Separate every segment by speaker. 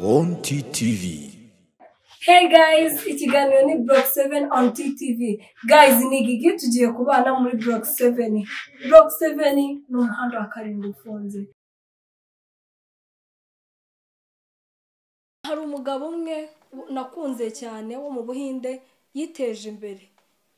Speaker 1: on TTV.
Speaker 2: Hey guys, ikiganiro ni Block 7 on TTV. Guys, ni Gigi tugiye kubana muri Block 7. Block 7 ni umuhanda wa karindwi ufunze. Hari umugabo umwe nakunze cyane wo mu Buhinde yiteje imbere.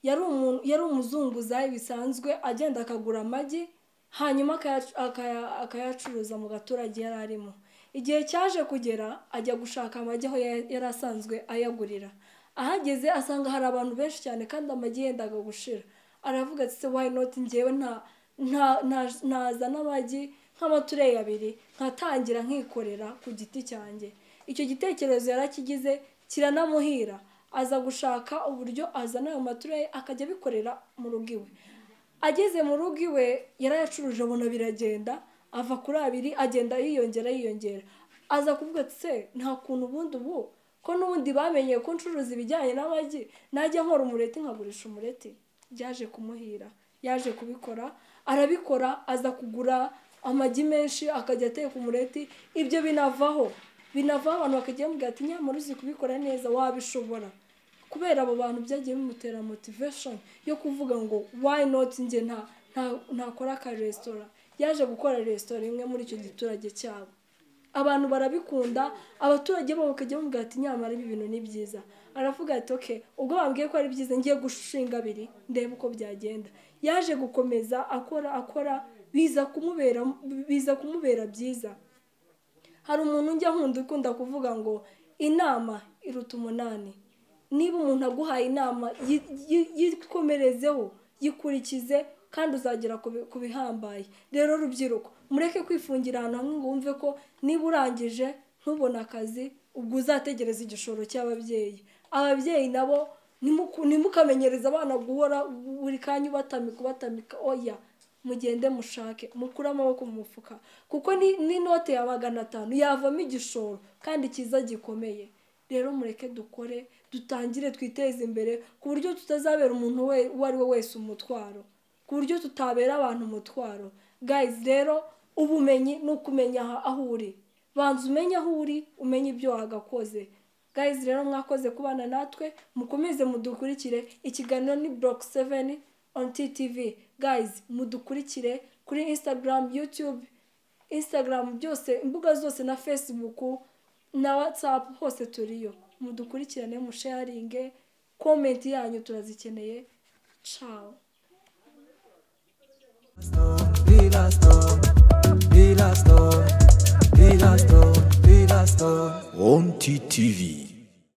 Speaker 2: Yari umuntu yari umuzunguzayi bisanzwe agenda akagura amagi hanyuma akayacu- akaya- akayacuruza mu gaturage yari arimo. igihe cyaje kugera ajya gushaka amagi aho ya- yari asanzwe ayagurira ahageze asanga hari abantu benshi cyane kandi amagi yendaga gushira aravuga ati se why not njyewe nta nta- nta- ntazana amagi nk'amatureyi abiri nkatangira nkikorera ku giti cyanjye icyo gitekerezo yarakigize kiranamuhira aza gushaka uburyo azana ayo matureyi akajya abikorera mu rugo iwe ageze mu rugo iwe yarayacuruje abona biragenda ava kuri abiri agenda yiyongera yiyongera aza kuvuga ati se nta kuntu ubundi ubu ko n'ubundi bamenye ko ncuruza ibijyanye n'amagi najya nkora umureti nkagurisha umureti byaje kumuhira yaje kubikora arabikora aza kugura amagi menshi akajya ateka umureti ibyo binavaho binavaho abantu bakajya bamubwira ati nyamara uzi kubikora neza wabishobora kubera abo bantu byagiye bimutera motivation yo kuvuga ngo why not njye nta nta- ntakora aka resitora yaje gukora resitora imwe muri icyo giturage cyabo abantu barabikunda abaturage bo bakajya bamubwira ati nyamara ibi bintu ni byiza aravuga ati ok ubwo bambwiye ko ari byiza ngiye gushinga abiri ndebe uko byagenda yaje gukomeza akora akora biza kumubera biza kumubera byiza hari umuntu njya nkunda ukunda kuvuga ngo inama iruta umunani niba umuntu aguhaye inama yi- yi- yikomerezeho yikurikize kandi uzagera ku bi- ku bihambaye rero rubyiruko mureke kwifungira ahantu hamwe ngo wumve ko niba urangije ntubone akazi ubwo uzategereza igishoro cy'ababyeyi ababyeyi nabo nimuku- nimukamenyereze abana guhora buri kanya ubatamika ubatamika oya mugende mushake mukure amaboko mu mufuka kuko ni- n'inote ya magana atanu yavamo igishoro kandi cyiza gikomeye rero mureke dukore dutangire twiteze imbere ku buryo tutazabera umuntu we uwo ari we wese umutwaro ku buryo tutabera abantu umutwaro guys rero ubumenyi ni ukumenya aha- aho uri banza umenye aho uri umenye ibyo wagakoze guys rero mwakoze kubana natwe mukomeze mudukurikire ikiganiro ni block 7 on ttv guys mudukurikire kuri instagram youtube instagram byose imbuga zose na facebook na whatsapp hose turiyo mudukurikirane musharinge komenti yanyu turazikeneye ciao
Speaker 1: on TTV.